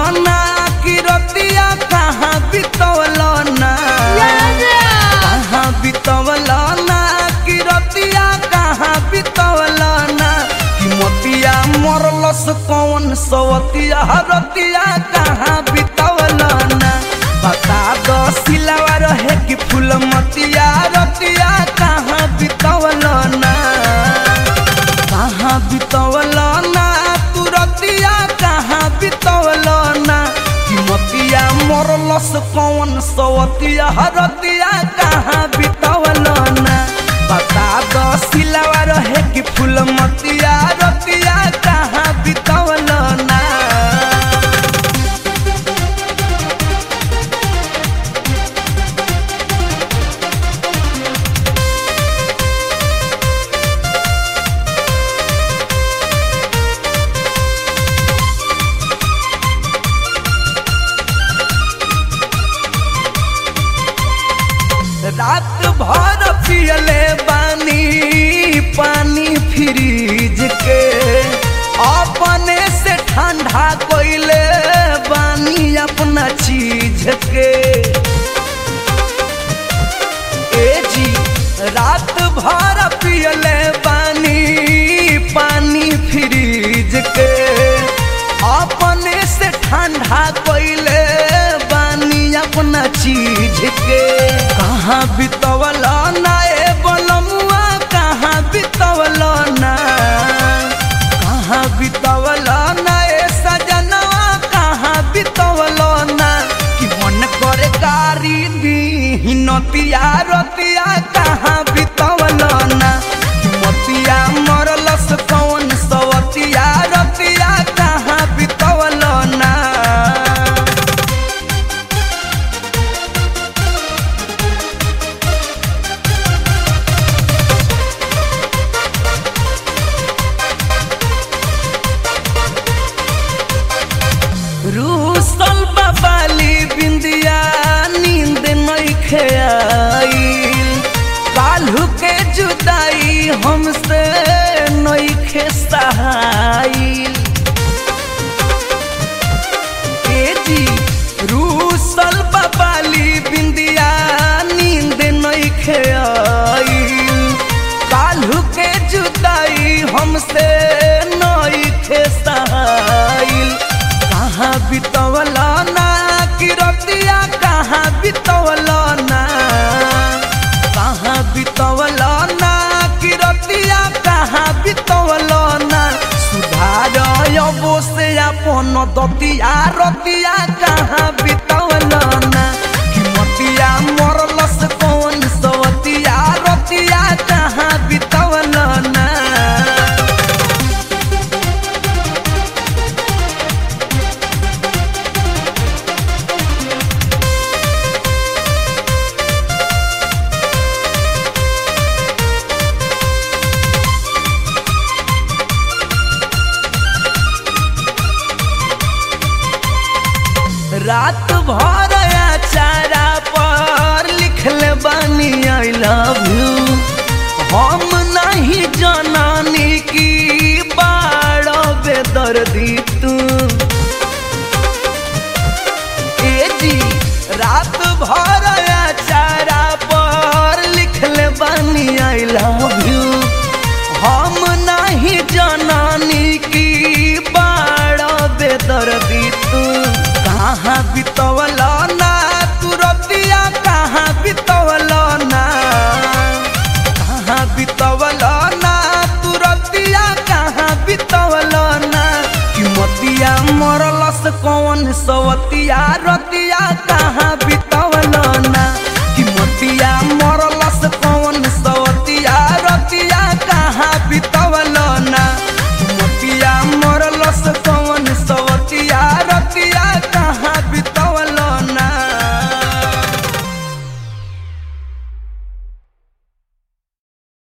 ना कि रतिया कहाँ बितवल ना कहाँ बितवल ना कि रतिया कहाँ बितवल ना कि मोतिया मरलस कौन सवतिया रतिया कहाँ बितवल ना बता दो सिलावा रहे कि फूल मतिया रतिया कहाँ बितवल ना कहाँ बितवल ना तू रतिया कहाँ बितवल ना कि मतिया मरलस कौन सवतिया रतिया कहाँ बितवल ना बता दो सिलावा रहे कि फूल मतिया रतिया कहाँ बितवल ना रात भर पियले बानी पानी फ्रिज के अपने से ठंडा कोइले बानी अपना चीज के ए जी रात भर पियले बानी पानी फ्रिज के अपने से ठंडा कोइले बानी अपना चीज के कहाँ बितवल ना ए बलमुआ कहाँ बितवल ना कहाँ बितवल ना ए सजनवा कहाँ बितवल ना कि मन करे गारी दी नतिया रतिया कहाँ बितवल ना कि मतिया मरलस कौन सवतिया रतिया कहाँ बितवल ना रूसल बाबाली बिंदिया नींद नइखे आईल काल्हू के जुदाई हमसे नइखे सहाईल ए जी रूसल बाबाली बिंदिया नींद नइखे आईल काल्हू के जुदाई हमसे नइखे सहाईल कहाँ बितवल ना कि रतिया कहाँ बितवल ना कहाँ बितवल ना कि रतिया कहाँ बितवल ना सुधार अबो से अपन दतिया रतिया कहाँ बितवल ना कि मतिया मरलस कौन सवतिया रतिया कहाँ बितवल ना रात भर चारा पर लिखले बानी आई लव यू हम नहीं जनानी की बाड़ बेदर्दी तू ए जी रात भर चारा पर लिखले बानी आई लव यू हम नहीं जनानी की बाड़ बेदर्दी तू कहाँ बितवल ना तू रतिया कहाँ बितवल ना कहाँ बितवल ना तू रतिया कहाँ बितवल ना कि मतिया मरलस कौन सवतिया